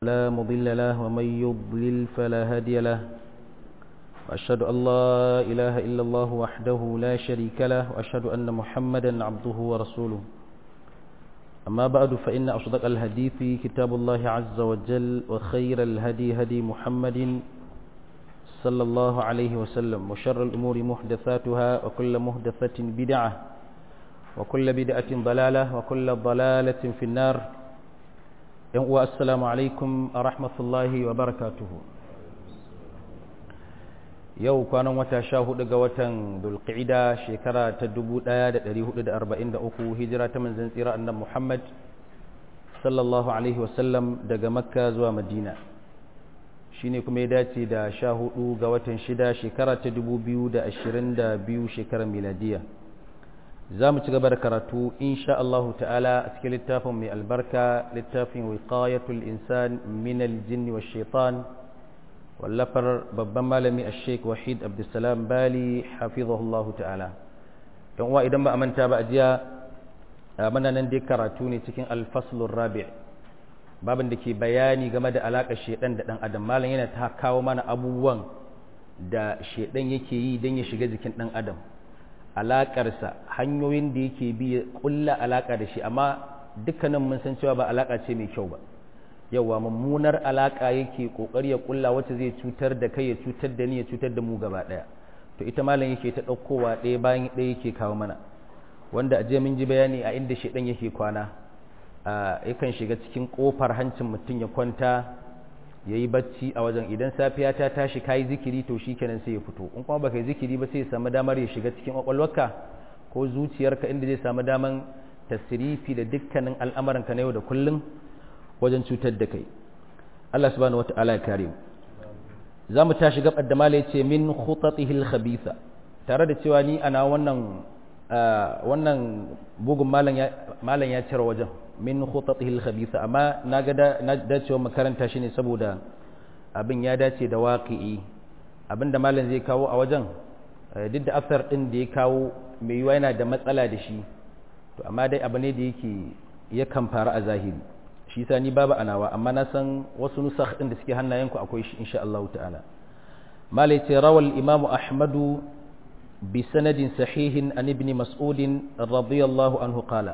لا مضل له ومن يضلل فلا هادي له وأشهد أن لا إله إلا الله وحده لا شريك له وأشهد أن محمدا عبده ورسوله أما بعد فإن أصدق الحديث كتاب الله عز وجل وخير الهدي هدي محمد صلى الله عليه وسلم وشر الأمور محدثاتها وكل محدثة بدعة وكل بدعة ضلالة وكل ضلالة في النار السلام عليكم ورحمة الله وبركاته yau kwanan wata sha hudu ga watan dulqa'ida shekara ta 1443 hijira ta manzon tsira annabi Muhammad sallallahu alaihi wasallam daga makka zuwa madina shine kuma ya dace da sha hudu ga watan shida shekara ta 2022 shekarar miladiya za mu ci gaba da karatu insha Allah ta'ala a cikin littafin mai albarka littafin wiqayatul insan min aljinn wash shaitan wallafar babban malami a sheik wahid abdulsalam bali hafizahullah ta'ala don uwa idan ba a manta ba a jiya mana nan dai karatu ne cikin alfaslun rabi babin da ke bayani game da alaƙar shaidan da ɗan adam malam yana ta kawo mana abubuwan da shaidan yake yi don ya shiga jikin ɗan adam alaƙarsa hanyoyin da yake bi ya ƙulla alaƙa da shi amma dukkanin mun san cewa ba alaƙa ce mai kyau ba yawa mummunar alaka yake kokari ya kulla wacce zai cutar da kai ya cutar da ni ya cutar da mu gaba daya to ita malam yake ta daukowa ɗaya bayan ɗaya yake kawo mana wanda a mun ji bayani a inda shedan yake kwana yakan shiga cikin kofar hancin mutum ya kwanta ya yi bacci a wajen idan safiya ta tashi ka yi zikiri to shi kenan sai ya fito in kuma baka yi zikiri ba sai ya samu damar ya shiga cikin kwakwalwarka ko zuciyarka inda zai samu damar tasirifi da dukkanin al'amuranka na yau da kullum wajen cutar da kai Allah subhanahu wata'ala ya kare mu za mu tashi gabar da mala yace min khutatihi al-khabitha tare da cewa ni ana wannan wannan bugun malam ya malam ya cire wajen min khutatihi al-khabitha amma na ga na dacewa makaranta shi ne saboda abin ya dace da waqi'i abinda malam zai kawo a wajen duk da afsar din da ya kawo mai yiwa yana da matsala da shi to amma dai abu ne da yake yakan faru a zahiri shi sa ni babu anawa amma na san wasu nusakh din da suke hannayenku akwai shi insha Allah ta'ala malai ce rawal imamu ahmadu bi sanadin sahihin an ibn mas'ud radiyallahu anhu qala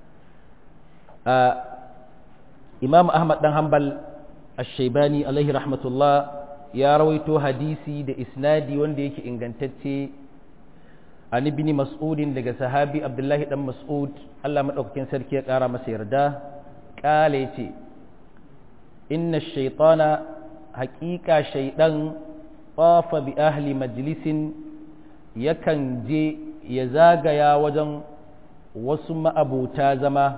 imam ahmad dan hanbal ash-shaybani alaihi rahmatullah ya rawaito hadisi da isnadi wanda yake ingantacce an ibn mas'ud daga sahabi abdullahi dan mas'ud Allah madaukakin sarki ya kara masa yarda kala ya ce inna shaitana haƙiƙa shaiɗan ƙafa bi ahli majalisin yakan je ya zagaya wajen wasu ma'abuta zama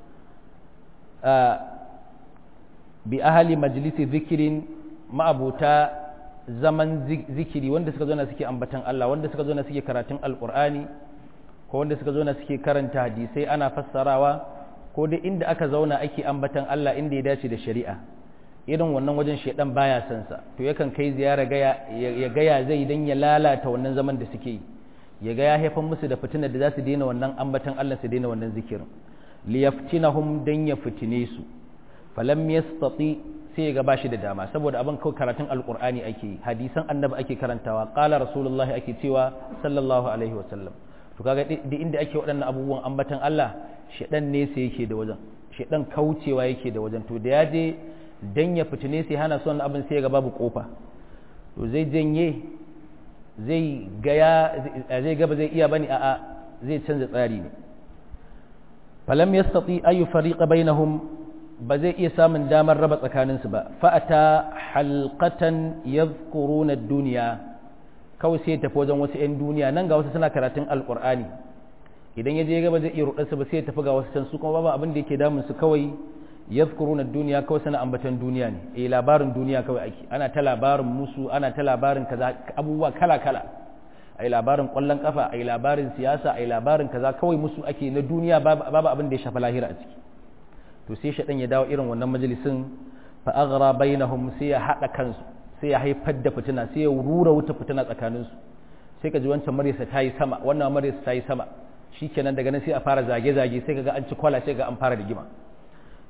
bi ahli majalisi zikirin ma'abuta zaman zikiri wanda suka zo na suke ambatan Allah wanda suka zo na suke karatun alƙur'ani ko wanda suka zo na suke karanta hadisai ana fassarawa ko dai inda aka zauna ake ambatan Allah inda ya dace da shari'a irin wannan wajen shedan baya son sa to yakan kai ziyara gaya ya gaya zai dan ya lalata wannan zaman da suke yi ya ga ya haifan musu da fitinar da za su daina wannan ambatan Allah su daina wannan zikirin liyaftinahum dan ya fitine su falam yastati sai ga bashi da dama saboda abin kawai karatun alqur'ani ake yi hadisan annabi ake karantawa qala rasulullahi ake cewa sallallahu alaihi wasallam to kaga duk inda ake waɗannan abubuwan ambatan Allah shaɗan nesa yake da wajen shaɗan kaucewa yake da wajen to da ya je dan ya fitine sai hana son abin sai ga babu kofa to zai janye zai gaya zai gaba zai iya bane a'a zai canza tsari ne falam yastati ayu fariqa bainahum ba zai iya samun damar raba tsakaninsu ba fa'ata halqatan yadhkuruna ad-dunya kawai sai ya tafi wajen wasu 'yan duniya nan ga wasu suna karatun alkur'ani idan ya je gaba zai iya rudarsa ba sai ya tafi ga wasu can su kuma babu abin da yake damun su kawai yadhkuruna duniya kawai suna ambatan duniya ne eh labarin duniya kawai ake ana ta labarin musu ana ta labarin kaza abubuwa kala kala ai labarin kwallon kafa ai labarin siyasa ai labarin kaza kawai musu ake na duniya babu abin da ya shafa lahira a ciki to sai shaɗan ya dawo irin wannan majalisin fa aghra bainahum sai ya hada kansu sai ya haifar da fitina sai ya rura wuta fitina tsakaninsu sai ka ji wancan maryasa ta yi sama wannan maryasa ta yi sama shikenan daga nan sai a fara zage-zage sai kaga an ci kwala sai ga an fara rigima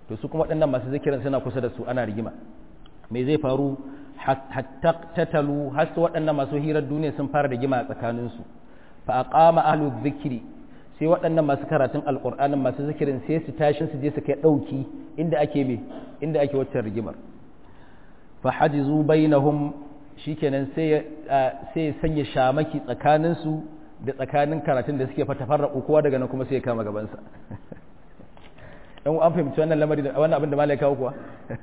to su kuma waɗannan masu zikirin suna kusa da su ana rigima me zai faru hatta tatalu har su waɗannan masu hirar duniya sun fara rigima a tsakaninsu fa aqama ahlu dhikri sai waɗannan masu karatun alƙur'anin masu zikirin sai su tashi su je su kai ɗauki inda ake me inda ake wacce rigimar fa hajizu bainahum shikenan sai sai sanya shamaki tsakanin su da tsakanin karatun da suke fata farraku kowa daga nan kuma sai ya kama gaban sa dan an fahimci wannan lamari da wannan abin da malai kawo kuwa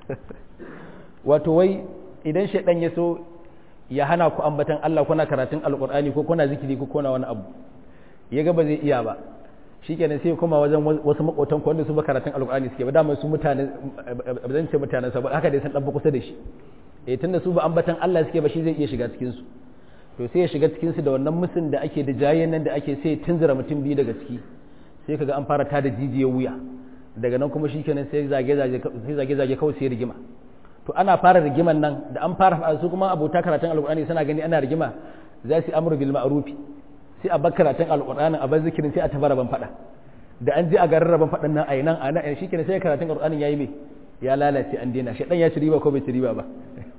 wato wai idan shaidan ya so ya hana ku ambatan Allah kuna karatun alƙur'ani ko kuna zikiri ko kuna wani abu ya ga ba zai iya ba shi kenan sai kuma wajen wasu makotan ku wanda su ba karatun alƙur'ani suke ba dama su mutane ba zan ce mutanen saboda haka dai san dan kusa da shi eh tunda su ba ambatan Allah suke ba shi zai iya shiga cikin su to sai ya shiga cikin su da wannan musun da ake da jayen nan da ake sai tunzura mutum biyu daga ciki sai kaga an fara tada jijiyar wuya daga nan kuma shikenan sai zage zage sai zage zage kawai sai rigima to ana fara rigiman nan da an fara su kuma abota karatun alƙur'ani suna gani ana rigima za su amru bil ma'rufi sai a bar karatun alƙur'anin a bar zikirin sai a tabara ban faɗa da an je a garin rabon faɗan nan a yi nan a nan shi kenan sai karatun alƙur'anin ya yi mai ya lalace an daina shaɗan ya ci riba ko bai ci riba ba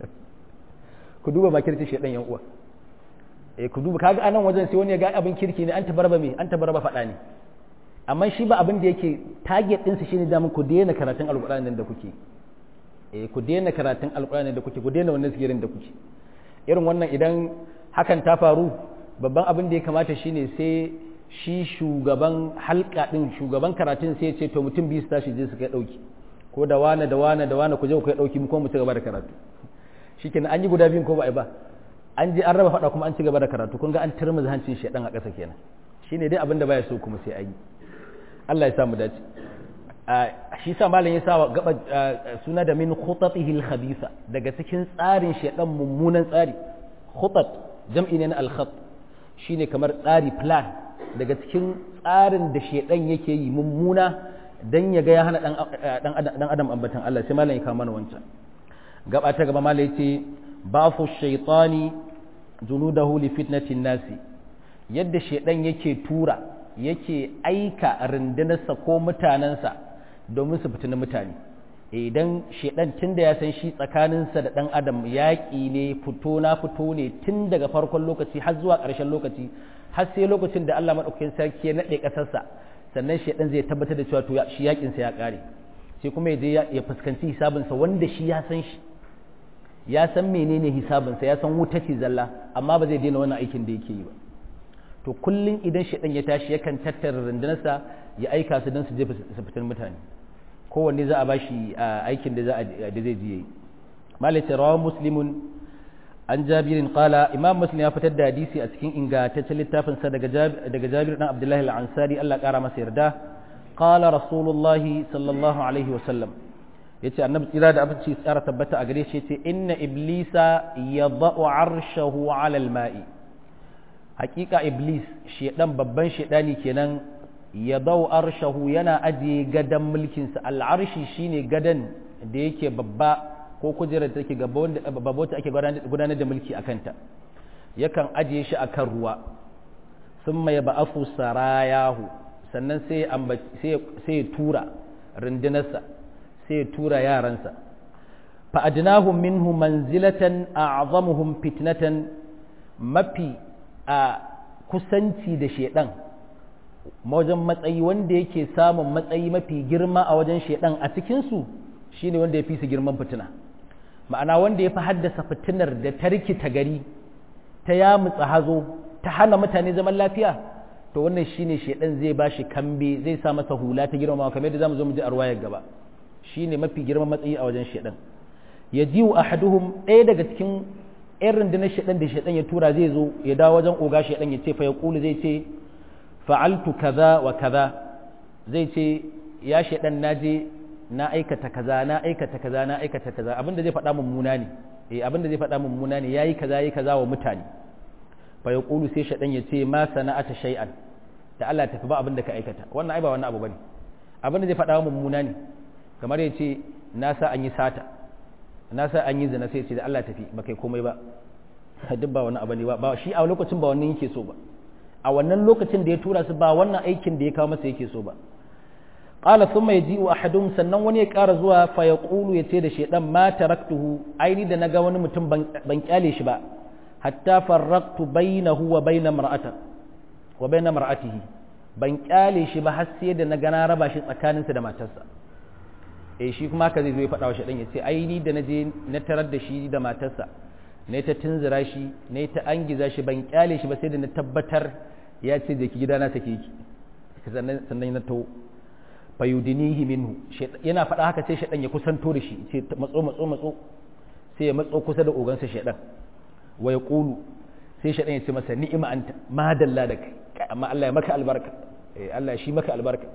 ku duba ma kirki shaɗan yan uwa eh ku duba kaga anan wajen sai wani ya ga abin kirki ne an tabarba me an tabarba faɗa ne amma shi ba abin da yake target ɗinsa shine da ku daina karatun alƙur'anin da kuke eh ku daina karatun alƙur'ani da kuke ku daina wannan sigirin da kuke irin wannan idan hakan ta faru babban abin da ya kamata shine sai shi shugaban halka din shugaban karatun sai ya ce to mutum biyu su tashi je su kai dauki ko da wane da wane da wane ku je ku kai dauki mu ko mu ci gaba da karatu shikenan an yi guda biyun ko ba ai ba an je an raba fada kuma an ci gaba da karatu kun ga an turmuzi hancin shedan a ƙasa kenan shine dai abin da baya so kuma sai an yi Allah ya sa mu dace shi sa malam ya sa gaba suna da min khutatihi al-khabisa daga cikin tsarin shedan mummunan tsari khutat jam'i ne na al-khat shine kamar tsari plan daga cikin tsarin da shedan yake yi mummuna dan ya ga ya hana dan adam ambatan Allah sai malam ya kawo mana wancan gaba ta gaba malam yace bafu shaytani junudahu li fitnatin nasi yadda shedan yake tura yake aika rundunarsa ko mutanensa domin su fitina mutane idan shedan tun da ya san shi tsakaninsa da ɗan adam yaƙi ne fito na fito ne tun daga farkon lokaci har zuwa ƙarshen lokaci har sai lokacin da Allah maɗaukakin sarki ya naɗe ƙasarsa sannan shedan zai tabbatar da cewa to shi yaƙinsa ya ƙare sai kuma ya je ya fuskanci hisabinsa wanda shi ya san shi ya san menene hisabinsa ya san wuta ce zalla amma ba zai daina wannan aikin da yake yi ba to kullum idan shedan ya tashi yakan tattara rundunarsa ya aika su don su je su fitar mutane kowanne za a ba shi aikin da zai je yi malaka rawa muslimun an jabirin qala imam muslim ya fitar da hadisi a cikin ingantaccen littafin sa daga daga jabir dan abdullahi al-ansari Allah kara masa yarda qala rasulullahi sallallahu alaihi wa sallam yace annabi tsira da abinci tsara tabbata a gare shi yace inna iblisa yadau arshahu ala al-ma'i hakika iblis shedan babban shedani kenan ya dau arshahu yana ajiye gadan mulkinsa al'arshi shine gadan da yake babba ko kujerar da take gaba wanda babba wacce ake gudanar da mulki akan ta yakan ajiye shi akan ruwa thumma yab'athu sarayahu sannan sai sai sai ya tura rundunarsa sai ya tura yaransa fa adnahum minhu manzilatan a'zamuhum fitnatan mafi a kusanci da shedan wajen matsayi wanda yake samun matsayi mafi girma a wajen shedan a cikinsu shine wanda ya fi su girman fitina ma'ana wanda ya fi haddasa fitinar da ta rikita gari ta yamutsa hazo ta hana mutane zaman lafiya to wannan shine shedan zai ba shi kambe zai sa masa hula ta girma kamar yadda zamu zo mu ji a ruwayar gaba shine mafi girman matsayi a wajen shedan yajiu ahaduhum ɗaya daga cikin yan rundunar shaɗan da shaɗan ya tura zai zo ya dawo wajen oga shaɗan ya ce fa ya ƙulu zai ce fa'altu kaza wa kaza zai ce ya shaɗan na je na aikata kaza na aikata kaza na aikata kaza abinda zai faɗa mummuna ne eh abinda zai faɗa mummuna ne yayi kaza yayi kaza wa mutane fa ya ƙulu sai shaɗan ya ce ma sana'ata shay'an da Allah tafi ba abinda ka aikata wannan ai ba wannan abu bane abinda zai faɗa mummuna ne kamar ya ce na sa an yi sata na sa an yi zina sai ce da Allah tafi ba kai komai ba duk ba wani abu ne ba shi a lokacin ba wannan yake so ba a wannan lokacin da ya tura su ba wannan aikin da ya kawo masa yake so ba qala thumma yaji'u ahadum sannan wani ya ƙara zuwa fa yaqulu yace da shedan ma taraktuhu aini da naga wani mutum ban kyale shi ba hatta farraqtu bainahu wa bain mar'ata wa bain mar'atihi ban kyale shi ba har sai da naga na raba shi tsakaninsa da matarsa eh shi kuma haka zai zo ya faɗa wa shedan yace aini da naje na tarar da shi da matarsa ne ta tunzura shi ne ta angiza shi ban kyale shi ba sai da na tabbatar ya ce da ki gidana sake ki sannan na to fayudinihi minhu yana faɗa haka sai shaɗan ya kusanto da shi ce matso matso matso sai ya matso kusa da ogansa shaɗan wa ya ƙulu sai shaɗan ya ce masa ni'ima anta madalla da kai amma Allah ya maka albarka eh Allah shi maka albarka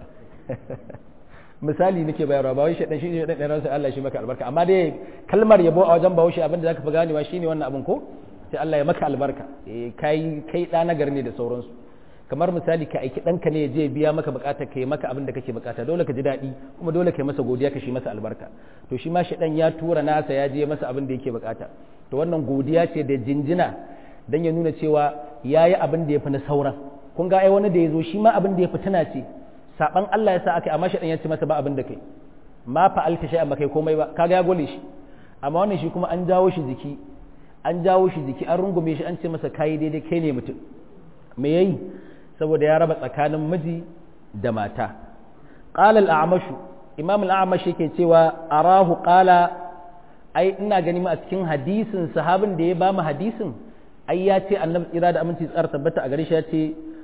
misali nake bayarwa ba wai shaɗan shi ne shaɗan ɗan ransa Allah shi maka albarka amma dai kalmar yabo a wajen bahaushe abinda zaka fi ganewa shine wannan abin ko sai Allah ya maka albarka eh kai kai ɗa nagari ne da sauransu kamar misali ka aiki ɗanka ne ya je biya maka bukata ka yi maka abin da kake bukata dole ka ji daɗi kuma dole ka yi masa godiya ka shi masa albarka to shi ma shaɗan ya tura nasa ya je masa abin da yake bukata to wannan godiya ce da jinjina dan ya nuna cewa ya yi abin da ya fi na sauran kun ga ai wani da ya zo shi ma abin da ya fi tuna ce saban Allah ya sa aka amma shaɗan ya ce masa ba abin da kai ma fa'alta shay'an ba kai komai ba kaga ya gole shi amma wannan shi kuma an jawo shi jiki an jawo shi jiki an rungume shi an ce masa kai daidai kai ne mutum me yayi saboda ya raba tsakanin miji da mata qala al-a'mashu imam al-a'mash yake cewa arahu qala ai ina gani ma a cikin hadisin sahabin da ya ba mu hadisin ai ya ce annabi tsira da aminci tsar tabbata a gare shi ya ce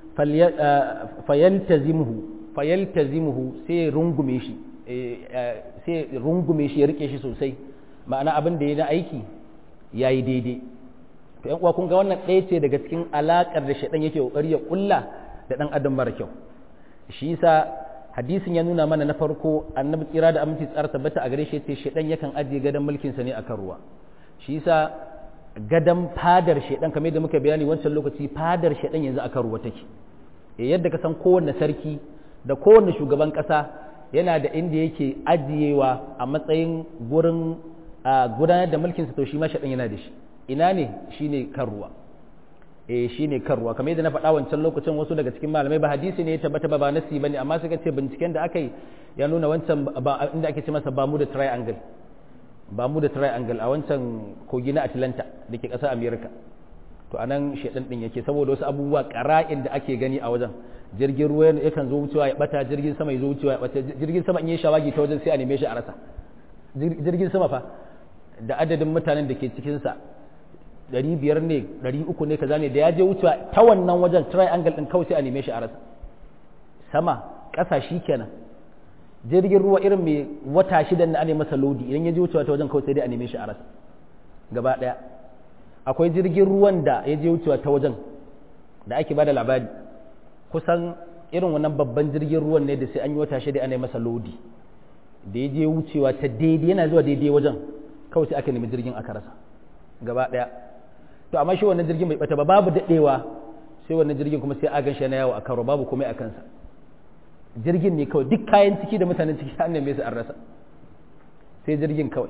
fayaltazimuhu fayaltazimuhu sai rungume shi sai rungume shi ya rike shi sosai ma'ana abin da ya na aiki yayi daidai to yan uwa kun ga wannan ɗaya ce daga cikin alaƙar da shaɗan yake ƙoƙari ya ƙulla da ɗan adam mara kyau shi yasa hadisin ya nuna mana na farko annabi tsira da aminci tsara tabbata a gare shi ce shaɗan yakan ajiye gadon mulkinsa ne akan ruwa shi yasa gadon fadar shaɗan kamar yadda muka bayani wancan lokaci fadar shaɗan yanzu akan ruwa take yadda ka san kowanne sarki da kowanne shugaban ƙasa yana da inda yake ajiyewa a matsayin gurin gudanar da mulkinsa to shi ma shaɗan yana da shi ina ne shine kan ruwa eh shine kan ruwa kamar yadda na faɗa wancan lokacin wasu daga cikin malamai ba hadisi ne ya tabbata ba ba nasi bane amma suka ce binciken da aka yi ya nuna wancan ba inda ake ce masa Bermuda Triangle Bermuda Triangle a wancan kogi na Atlanta da ke ƙasar America to anan shedan din yake saboda wasu abubuwa ƙara'in da ake gani a wajen jirgin ruwa yakan zo wucewa ya bata jirgin sama ya zo wucewa ya bata jirgin sama in yi shawagi ta wajen sai a neme shi a rasa jirgin sama fa da adadin mutanen da ke cikinsa ɗari biyar ne ɗari uku ne kaza ne da ya je wucewa ta wannan wajen triangle ɗin kawai sai a neme shi a rasa sama ƙasa shi kenan jirgin ruwa irin mai wata shidan na ane masa lodi idan ya je wucewa ta wajen kawai sai dai a neme shi a rasa gaba ɗaya akwai jirgin ruwan da ya je wucewa ta wajen da ake bada labari kusan irin wannan babban jirgin ruwan ne da sai an yi wata shida ana masa lodi da ya je wucewa ta daidai yana zuwa daidai wajen kawai sai aka nemi jirgin aka rasa gaba ɗaya to amma shi wannan jirgin bai bata ba babu daɗewa sai wannan jirgin kuma sai a gan shi na yawo a karo babu komai a kansa jirgin ne kawai duk kayan ciki da mutanen ciki an neme su an rasa sai jirgin kawai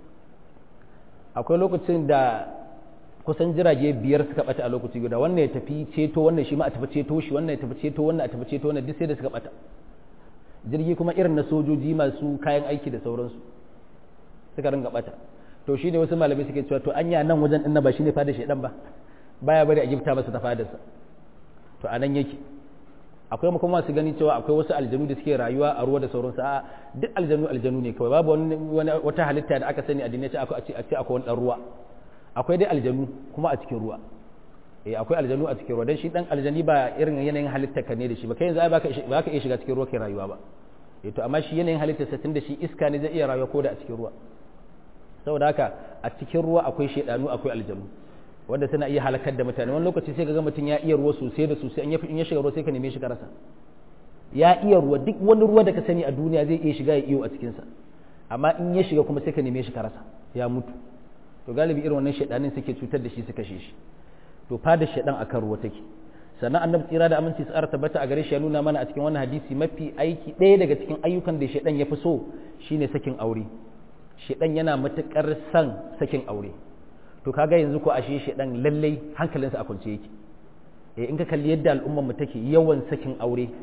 akwai lokacin da kusan jirage biyar suka bata a lokaci guda wannan ya tafi ceto wannan shi ma a tafi ceto shi wannan ya tafi ceto wannan a tafi ceto wannan duk sai da suka bata jirgi kuma irin na sojoji masu kayan aiki da sauransu suka ringa bata to shi ne wasu malamai suke cewa to anya nan wajen ɗin ba shi ne fada shaidan ba baya bari a gifta masa ta fadarsa to a nan yake akwai kuma masu gani cewa akwai wasu aljanu da suke rayuwa a ruwa da sauransu a duk aljanu aljanu ne kawai babu wani wata halitta da aka sani a duniya a ce akwai wani ɗan ruwa akwai dai aljanu kuma a cikin ruwa eh akwai aljanu a cikin ruwa dan shi dan aljani ba irin yanayin halitta ka ne da shi ba kai yanzu ai baka baka iya shiga cikin ruwa kai rayuwa ba eh to amma shi yanayin halitta sa tunda shi iska ne zai iya rayuwa ko da a cikin ruwa saboda haka a cikin ruwa akwai shedanu akwai aljanu wanda suna iya halakar da mutane wani lokaci sai ga mutum ya iya ruwa sosai da sosai in ya shiga ruwa sai ka neme shi ka rasa ya iya ruwa duk wani ruwa da ka sani a duniya zai iya shiga ya iyo a cikinsa amma in ya shiga kuma sai ka neme shi ka rasa ya mutu to galibi irin wannan shedanin suke cutar da shi su kashe shi to fada shedan akan ruwa take sannan annabi tsira da aminci tsara tabbata a gare shi ya nuna mana a cikin wannan hadisi mafi aiki ɗaya daga cikin ayyukan da shedan ya fi so shine sakin aure shedan yana matukar son sakin aure to kaga yanzu ko ashe shedan lallai hankalinsa a kwance yake eh in ka kalli yadda al'ummar mu take yawan sakin aure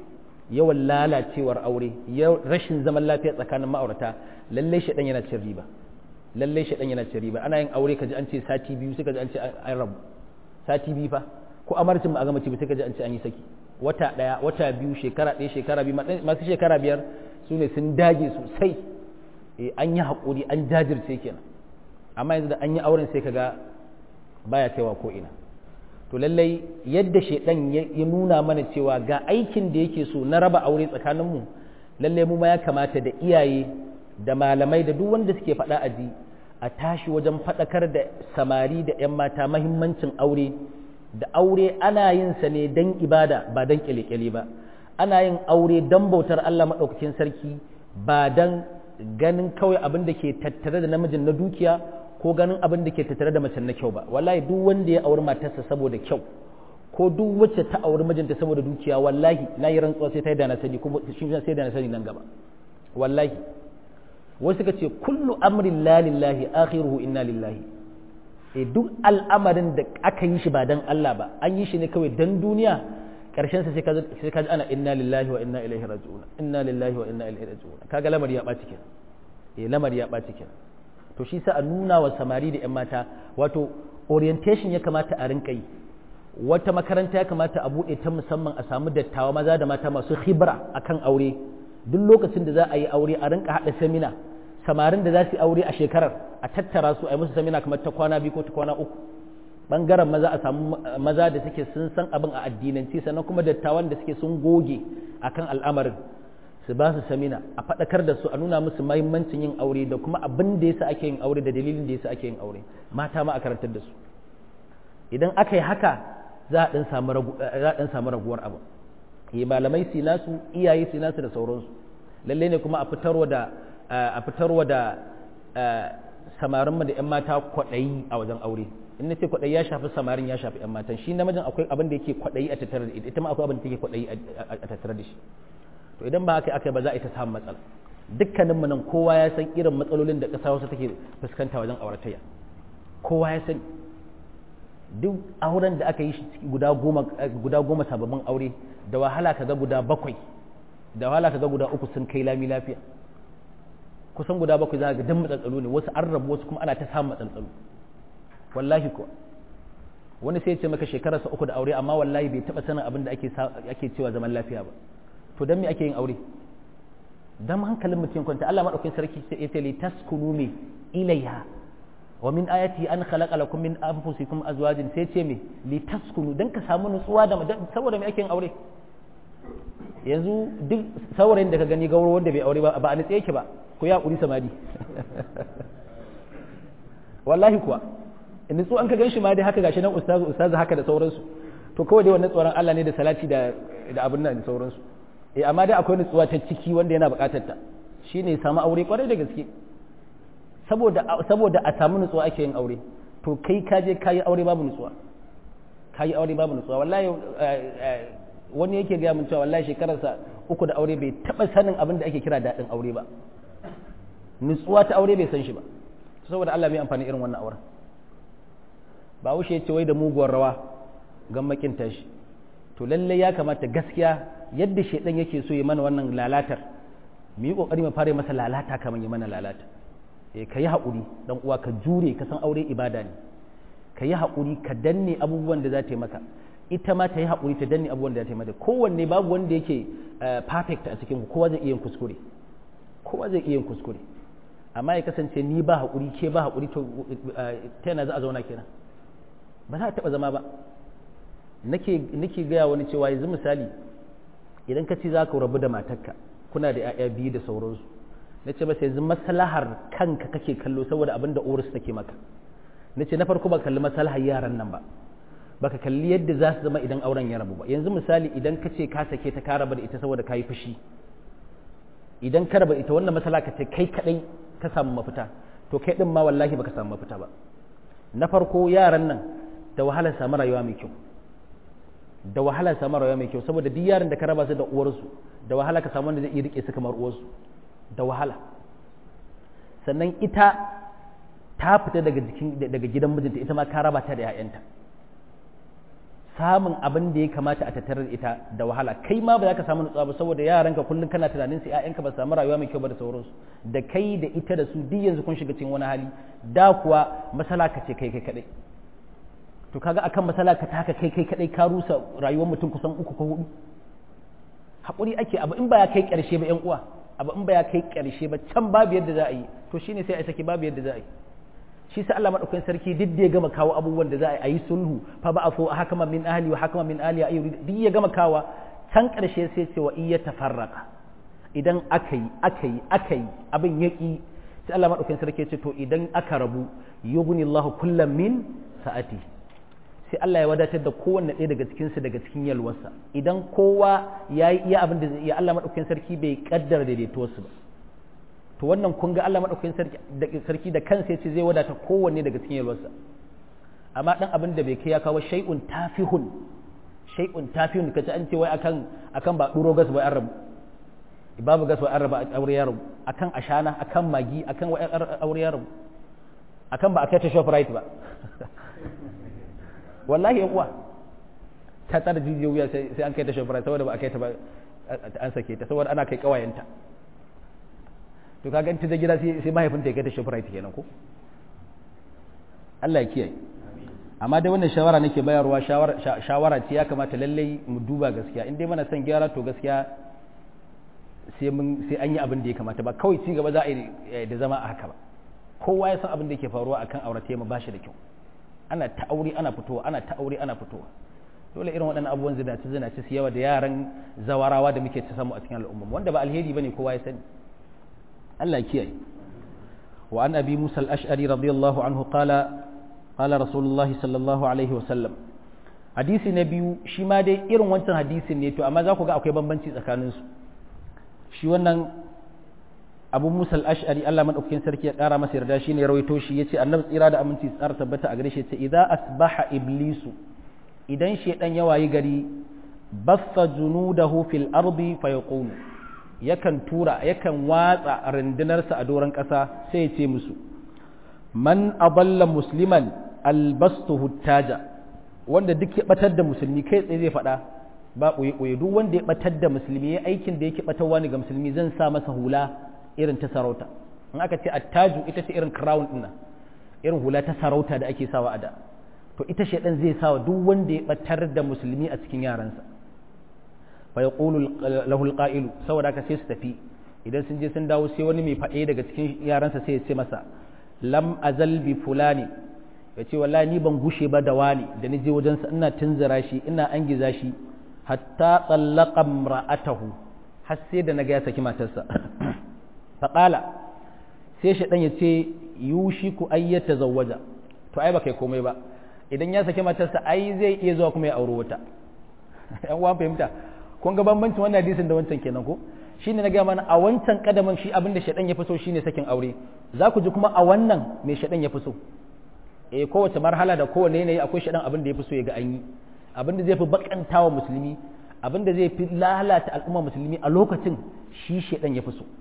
yawan lalacewar aure rashin zaman lafiya tsakanin ma'aurata lallai shaɗan yana cin riba lallai shaɗan yana cin riba ana yin aure kaji an ce sati biyu sai kaji an ce an rabu sati biyu fa ko amarcin ma a gama sai kaji an ce an yi saki wata ɗaya wata biyu shekara ɗaya shekara biyu masu shekara biyar su ne sun dage sosai an yi haƙuri an jajirce kenan amma yanzu da an yi auren sai kaga baya kaiwa ko ina to lallai yadda shaidan ya nuna mana cewa ga aikin da yake so na raba aure tsakaninmu lallai mu ma ya kamata da iyaye da malamai da duk wanda suke faɗa a ji a tashi wajen faɗakar da samari da 'yan mata mahimmancin aure da aure ana yin sa ne don ibada ba don kyale-kyale ba ana yin aure don bautar Allah maɗaukakin sarki ba don ganin kawai abin da ke tattare da namijin na dukiya ko ganin abin da ke tattare da macen na kyau ba wallahi duk wanda ya auri matarsa saboda kyau ko duk wacce ta auri mijinta saboda dukiya wallahi na yi rantsuwa sai ta yi da na sani kuma shi sai da na sani nan gaba wallahi wasu suka ce kullu amrin la lillahi akhiruhu inna lillahi e duk al'amarin da aka yi shi ba dan Allah ba an yi shi ne kawai dan duniya karshen sa sai ka sai ka ji ana inna lillahi wa inna ilaihi raji'un inna lillahi wa inna ilaihi raji'un kaga lamari ya baci kenan eh lamari ya baci kenan to shi sa a nuna wa samari da 'yan mata wato orientation ya kamata a rinka yi wata makaranta ya kamata a buɗe ta musamman a samu dattawa maza da mata masu khibra akan aure duk lokacin da za a yi aure a rinka haɗa samina samarin da za su yi aure a shekarar a tattara su a yi musu samina kamar ta kwana biyu ko ta kwana uku bangaren maza a samu maza da suke sun san abin a addinanci sannan kuma dattawan da suke sun goge akan al'amarin su ba su samina a faɗakar da su a nuna musu mahimmancin yin aure da kuma abin da yasa ake yin aure da dalilin da yasa ake yin aure mata ma a karantar da su idan aka yi haka za a ɗan samu raguwar abu yi malamai su nasu iyaye su nasu da sauransu lalle ne kuma a fitarwa da a fitarwa da samarin da 'yan mata kwaɗayi a wajen aure in na ce kwaɗayi ya shafi samarin ya shafi 'yan matan shi namijin akwai abin da yake kwaɗayi a tattare da ita ma akwai abin da yake kwaɗayi a tattare da shi to idan ba haka aka ba za a yi ta samun matsala dukkanin mu nan kowa ya san irin matsalolin da ƙasa wasu take fuskanta wajen auratayya kowa ya san duk auren da aka yi shi guda goma guda goma sababbin aure da wahala kaga guda bakwai da wahala kaga guda uku sun kai lami lafiya kusan guda bakwai za ga dan matsaltsalo ne wasu an rabu wasu kuma ana ta samun matsaltsalo wallahi kuwa wani sai ya ce maka shekararsa uku da aure amma wallahi bai taba sanin abin da ake ake cewa zaman lafiya ba to dan me ake yin aure dan hankalin mutum kwanta Allah madaukakin sarki sai ya ce li taskunu mi ilaiha wa min ayati an khalaqa lakum min anfusikum azwajin sai ce me li taskunu dan ka samu nutsuwa da saboda me ake yin aure yanzu duk saurayin da ka gani gauro wanda bai aure ba ba a nitse yake ba ku ya kuri samadi wallahi kuwa nutsu an ka gan shi ma dai haka gashi nan ustazu ustazu haka da sauransu to kawai dai wannan tsoron Allah ne da salati da da abin nan da sauransu eh amma dai akwai nutsuwa ta ciki wanda yana buƙatar ta shine samu aure kwarai da gaske saboda saboda a samu nutsuwa ake yin aure to kai ka je kayi aure babu nutsuwa kayi aure babu nutsuwa wallahi wani yake gaya min cewa wallahi shekararsa uku da aure bai taba sanin abin da ake kira daɗin aure ba nutsuwa ta aure bai san shi ba saboda Allah mai amfani irin wannan auren ba wuce ce wai da muguwar rawa gan makin tashi to lalle ya kamata gaskiya yadda shedan yake so ya mana wannan lalatar mu yi kokari mu fara masa lalata kamar ya mana lalata eh ka yi haƙuri dan uwa ka jure ka san aure ibada ne ka yi haƙuri ka danne abubuwan da za ta yi maka ita ma ta yi haƙuri ta danne abubuwan da za ta yi mata kowanne babu wanda yake perfect a cikin kowa zai iya yin kuskure kowa zai iya yin kuskure amma ya kasance ni ba haƙuri ke ba haƙuri to ta yana za a zauna kenan ba za a taɓa zama ba nake gaya wani cewa yanzu misali idan ka ci za ka rabu da matarka kuna da 'ya'ya biyu da sauransu na ce masa yanzu maslahar kanka kake kallo saboda abin da uwarsu take maka na ce na farko ba kalli maslahar yaran nan ba baka kalli yadda za su zama idan auren ya rabu ba yanzu misali idan ka ce ka sake ta ka raba da ita saboda ka yi fushi idan ka raba ita wannan matsala ka ce kai kadai ka samu mafita to kai din ma wallahi baka samu mafita ba na farko yaran nan da wahala samu rayuwa mai kyau da wahala samu rayuwa mai kyau saboda duk yaran da ka raba su da uwarsu da wahala ka samu wanda zai iya rike su kamar uwarsu da wahala sannan ita ta fita daga jikin daga gidan mijinta ita ma ka raba ta da 'ya'yanta samun abin da ya kamata a tattarar ita da wahala kai ma ba za ka samu nutsuwa ba saboda yaranka kullum kana tunanin su ƴaƴanka ba samu rayuwa mai kyau ba da sauransu da kai da ita da su duk yanzu kun shiga cikin wani hali da kuwa masala ka ce kai kai kadai to kaga akan masala ka taka kai kai kadai ka rusa rayuwar mutum kusan uku ko hudu hakuri ake abu in ba ya kai karshe ba ƴan uwa abu in ba ya kai karshe ba can babu yadda za a yi to shine sai a saki babu yadda za a yi shi sa Allah madaukakin sarki duk da ya gama kawo abubuwan da za a yi sulhu fa ba afu hakama min ahli wa hakama min ahli ayyuri duk ya gama kawa can karshe sai ce wa iya tafarraqa idan aka yi aka yi aka yi abin yaki sai Allah madaukakin sarki ya ce to idan aka rabu yughnillahu kullam min sa'ati sai Allah ya wadatar da kowanne ɗaya daga cikin su daga cikin yalwarsa idan kowa ya yi iya abin da zai iya Allah madaukakin sarki bai kaddara daidaituwarsu ba to wannan kun ga Allah madaukakin sarki da sarki da kansa yace zai wadata kowanne daga cikin yalwarsa amma dan abin da bai kai ya kawo shay'un tafihun shay'un tafihun kace an ce wai akan akan ba duro gas wai an rabu babu gas wai an rabu aure ya rabu akan ashana akan magi akan wai aure ya rabu akan ba a kai ta shoprite ba wallahi yan uwa ta tsara jijiyo wuya sai an kai ta shoprite saboda ba a kai ta ba an sake ta saboda ana kai kawayenta to kaga in ta je gida sai mahaifinta ya kai ta shoprite kenan ko Allah ya kiyaye amma dai wannan shawara nake bayarwa shawara ce ya kamata lallai mu duba gaskiya in dai mana son gyara to gaskiya sai mun sai an yi abin da ya kamata ba kawai ci gaba za a yi da zama a haka ba kowa ya san abin da yake faruwa akan aurate mu bashi da kyau ana ta aure ana fitowa ana ta aure ana fitowa dole irin waɗannan abubuwan zinaci zinaci su yawa da yaran zawarawa da muke ta samu a cikin al'umma wanda ba alheri bane kowa ya sani Allah ya kiyaye wa an abi musa al-ash'ari radiyallahu anhu qala qala rasulullah sallallahu alaihi wa sallam hadisi na biyu shi ma dai irin wancan hadisin ne to amma za ku ga akwai bambanci tsakanin su shi wannan abu musa al-ash'ari Allah madaukakin sarki ya kara masa yarda shine rawaito shi yace annabi tsira da aminci tsara tabbata a gare shi yace idza asbaha iblisu idan shedan ya wayi gari bassa junudahu fil ardi fa yaqulu yakan tura yakan watsa rundunarsa a doron ƙasa sai ya ce musu man adalla musliman albastuhu taja wanda duk ya batar da musulmi kai tsaye zai faɗa ba ɓoye duk wanda ya batar da musulmi ya aikin da yake batarwa ne ga musulmi zan sa masa hula irin ta sarauta in aka ce attaju ita ce irin crown ɗin irin hula ta sarauta da ake sawa a da to ita shaidan zai sawa duk wanda ya batar da musulmi a cikin yaransa fa yaqulu lahu alqa'ilu saboda haka sai su tafi idan sun je sun dawo sai wani mai faɗe daga cikin yaransa sai ya ce masa lam azal bi fulani ya ce wallahi ni ban gushe ba da wani da ni je wajensa ina tunzura shi ina angiza shi hatta tsallaqa ra'atahu har sai da naga ya saki matarsa faqala sai shi dan ya ce yushiku ayyata zawwaja to ai ba kai komai ba idan ya saki matarsa ai zai iya zuwa kuma ya auri wata yan uwan fahimta kun ga bambancin wannan hadisin da wancan kenan ko shine na gaya mana a wancan kadamin shi abinda shaɗan ya fi so shine sakin aure za ku ji kuma a wannan mai shaɗan ya fi so eh kowace marhala da kowane yanayi akwai shaɗan abin da ya fi so ya ga an yi abin da zai fi bakantawa musulmi abin da zai fi lalata al'umma musulmi a lokacin shi shaɗan ya fi so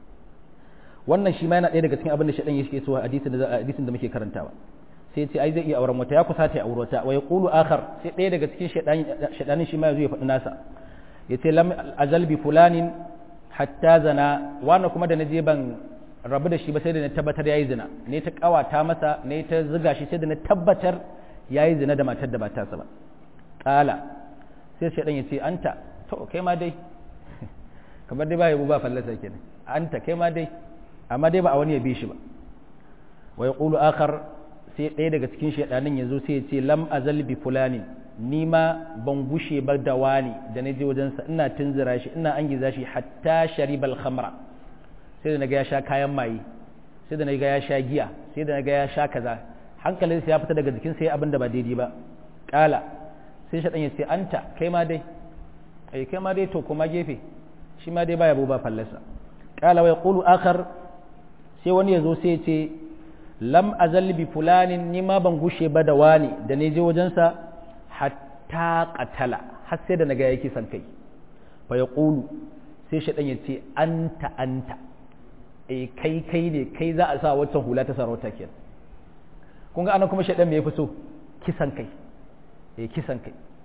wannan shi ma yana ɗaya daga cikin abin da shaɗan ya so a hadisin da muke karantawa sai ce ai zai iya auren wata ya kusa ta aure wata wa yaqulu akhar sai ɗaya daga cikin shaɗanin shi ma ya zo ya faɗi nasa yace lam azal bi fulanin hatta zana wani kuma da na je ban rabu da shi ba sai da na tabbatar ya yi zina ne ta kawata masa ne ta ziga shi sai da na tabbatar ya yi zina da matar da ba tasa ba ƙala sai shaɗan ya ce anta to kai ma dai kamar dai ba yabo ba fallasa kenan anta kai ma dai amma dai ba a wani ya bi shi ba wa ya ƙulu akar sai ɗaya daga cikin shaɗanin ya zo sai ya ce lam azal bi fulanin ni ma ban gushe ba da wani da na je wajensa ina tunzura shi ina an giza shi hatta sharibal khamra sai da na ga ya sha kayan maye sai da na ga ya sha giya sai da na ga ya sha kaza hankalinsa ya fita daga jikin sai abin da ba daidai ba kala sai shaɗan ya ce anta kai ma dai ai kai ma dai to kuma gefe shi ma dai baya ba fallasa kala wai qulu akhar sai wani ya zo sai ya ce lam azal bi fulanin ni ma ban gushe ba da wani da ne je wajensa hatta qatala har sai da naga yake san kai fa yaqulu sai shaɗan ya ce anta anta eh kai kai ne kai za a sa waccan hula ta sarauta kenan kun ga anan kuma shaɗan me yafi so kisan kai eh kisan kai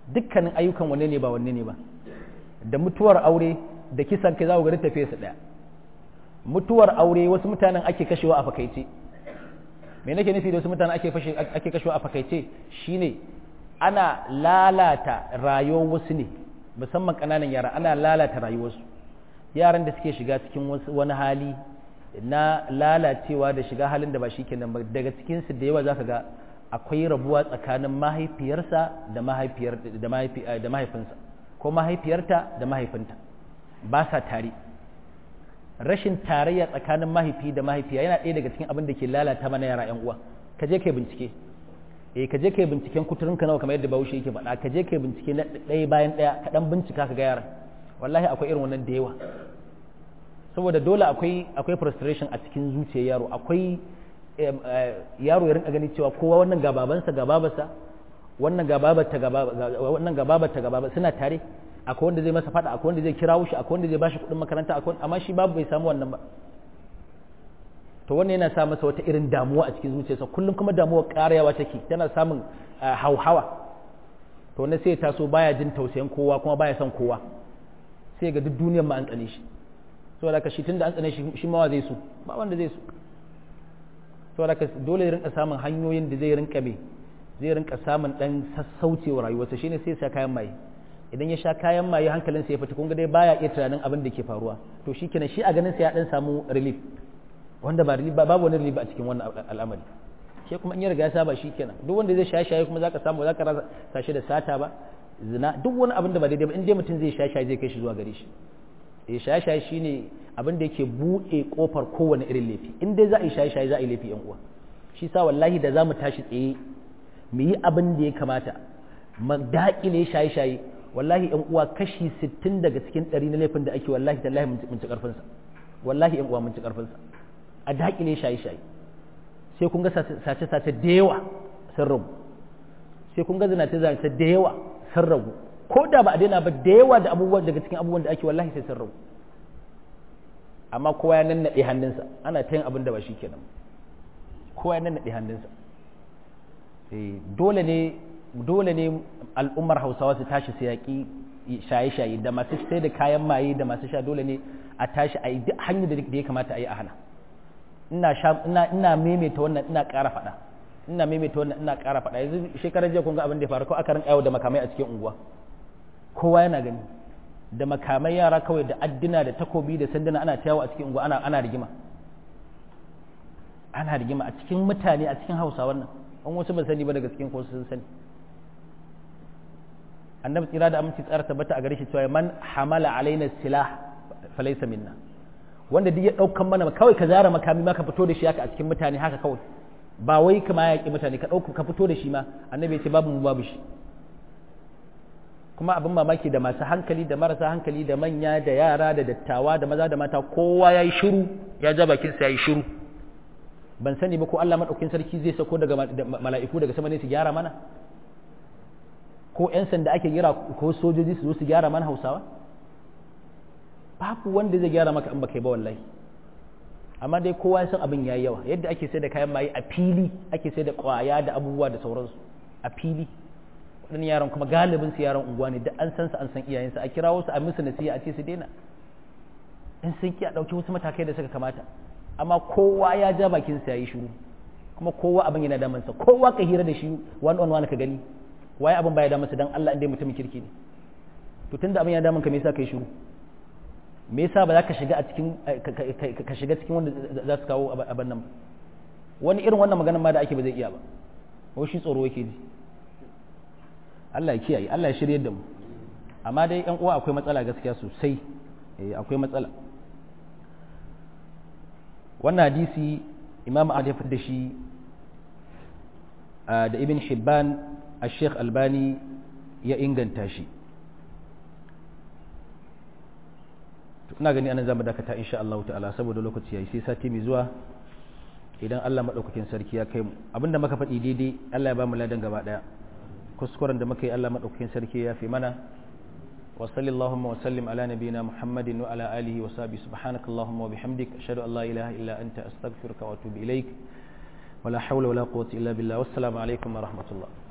dukkanin ayyukan wanne ne ba wanne ne ba da mutuwar aure da kisan kai za ku gari tafiye su ɗaya mutuwar aure wasu mutanen ake kashewa a fakaice me nake nufi da wasu mutanen ake fashe ake kashewa a fakaice shine ana lalata rayuwar wasu ne musamman ƙananan yara ana lalata rayuwarsu yaran da suke shiga cikin wani hali na lalacewa da shiga halin da ba shi kenan ba daga cikinsu da yawa zaka ga akwai rabuwa tsakanin mahaifiyarsa da mahaifiyar da mahaifinsa ko mahaifiyarta da mahaifinta ba sa tare rashin tarayya tsakanin mahaifi da mahaifiya yana ɗaya daga cikin abin da ke lalata mana yara yan uwa ka je kai bincike eh ka je kai binciken kuturinka nawa kamar yadda Bahaushe yake faɗa ka je kai bincike na ɗaya bayan ɗaya ka dan bincika ka ga yaran wallahi akwai irin wannan da yawa saboda dole akwai akwai frustration a cikin zuciyar yaro akwai yaro ya rinka gani cewa kowa wannan ga babansa ga babarsa wannan ga babarta ga wannan ga babarta ga babarsa suna tare akwai wanda zai masa fada akwai wanda zai kirawo shi akwai wanda zai bashi kuɗin makaranta akwai amma shi babu bai samu wannan ba to wannan yana sa masa wata irin damuwa a cikin zuciyarsa kullum kuma damuwa ƙarayawa take tana samun hauhawa to wannan sai ya taso baya jin tausayin kowa kuma baya son kowa sai ga duk duniyar ma an tsane shi saboda ka shi tunda an tsane shi shi ma zai so ba wanda zai so saboda ka dole ya rinka samun hanyoyin da zai rinka me zai rinka samun dan sassaucewa rayuwarsa shine sai ya sha kayan maye idan ya sha kayan maye hankalinsa ya fita kun ga dai baya iya tunanin abin da ke faruwa to shikenan shi a ganin sa ya dan samu relief wanda ba relief babu wani relief a cikin wannan al'amari ke kuma in ya riga ya saba shikenan duk wanda zai shaye shaye kuma zaka samu zaka rasa shi da sata ba zina duk wani abin da ba daidai ba in dai mutum zai shaye shaye zai kai shi zuwa gare shi eh shaye shaye shine abin da yake buɗe kofar kowane irin laifi in dai za a yi shaye shaye za a yi laifi yan uwa shi sa wallahi da za mu tashi tsaye mu yi abin da ya kamata mu daƙile shaye shaye wallahi yan uwa kashi 60 daga cikin 100 na laifin da ake wallahi tallahi mun ci karfin sa wallahi yan uwa mun ci karfin sa a daƙile shaye shaye sai kun ga sace sace da yawa sun rabu sai kun ga zinace zinace da yawa sun rabu ko da ba a daina ba da yawa da abubuwan daga cikin abubuwan da ake wallahi sai sun rabu amma kowa ya nannaɗe hannunsa ana ta yin abin da ba shi kenan kowa ya nannaɗe hannunsa dole ne dole ne al'ummar hausawa su tashi su yaƙi shaye-shaye da masu sai da kayan maye da masu sha dole ne a tashi a yi duk hanyar da ya kamata a yi a hana ina ina maimaita wannan ina ƙara faɗa ina maimaita wannan ina ƙara faɗa yanzu shekarar jiya kun ga abin da ya faru ko aka rinka yawo da makamai a cikin unguwa kowa yana gani da makamai yara kawai da addina da takobi da sanduna ana ta yawo a cikin unguwa ana ana rigima ana rigima a cikin mutane a cikin hausa wannan an wasu ba sani ba daga cikin ko sun sani annabi tsira da aminci tsara tabbata a gare shi cewa man hamala alaina silah falaysa minna wanda duk ya daukan mana kawai ka zara makami ma ka fito da shi haka a cikin mutane haka kawai ba wai kama ya ki mutane ka dauka ka fito da shi ma annabi ya ce babu mu babu shi kuma abin mamaki da masu hankali da marasa hankali da manya da yara da dattawa da maza da mata kowa ya yi shiru ya ja bakinsa ya yi shiru ban sani ba ko Allah maɗaukin sarki zai sako daga mala'iku daga sama ne su gyara mana ko 'yan sanda ake gira ko sojoji su zo su gyara mana hausawa babu wanda zai gyara maka in baka yi ba wallahi amma dai kowa ya san abin yayi yawa yadda ake sai da kayan maye a fili ake sai da kwaya da abubuwa da sauransu a fili waɗannan yaran kuma galibin su yaran unguwa ne da an san su an san iyayensu a kirawo su a musu nasiha a ce su daina in sun ki a ɗauki wasu matakai da suka kamata amma kowa ya ja bakin sa yayi shiru kuma kowa abin yana damansa kowa ka hira da shi one on one ka gani waye abin baya damansa dan Allah inda mutumin kirki ne to tunda abin ya damun ka me yasa kai shiru me yasa ba za ka shiga a cikin ka shiga cikin wanda za su kawo abin nan ba wani irin wannan maganar ma da ake ba zai iya ba ko shi tsoro yake ji Allah ya kiyaye Allah ya shirye da mu amma dai yan uwa akwai matsala gaskiya sosai eh akwai matsala wannan hadisi imam ahmad ya da shi da ibn hibban a sheikh albani ya inganta shi ina gani anan zamu dakata insha Allah ta'ala saboda lokaci yayi sai sati mai zuwa idan Allah madaukakin sarki ya kai mu abinda muka faɗi daidai Allah ya ba mu ladan gaba daya kuskuren da muka yi Allah madaukakin sarki ya fi mana wa sallallahu wa sallim ala nabiyyina muhammadin wa ala alihi wa sahbihi subhanakallahumma wa bihamdik ashhadu an la ilaha illa anta astaghfiruka wa atubu ilaik wala hawla wala quwwata illa billah wassalamu alaikum wa rahmatullah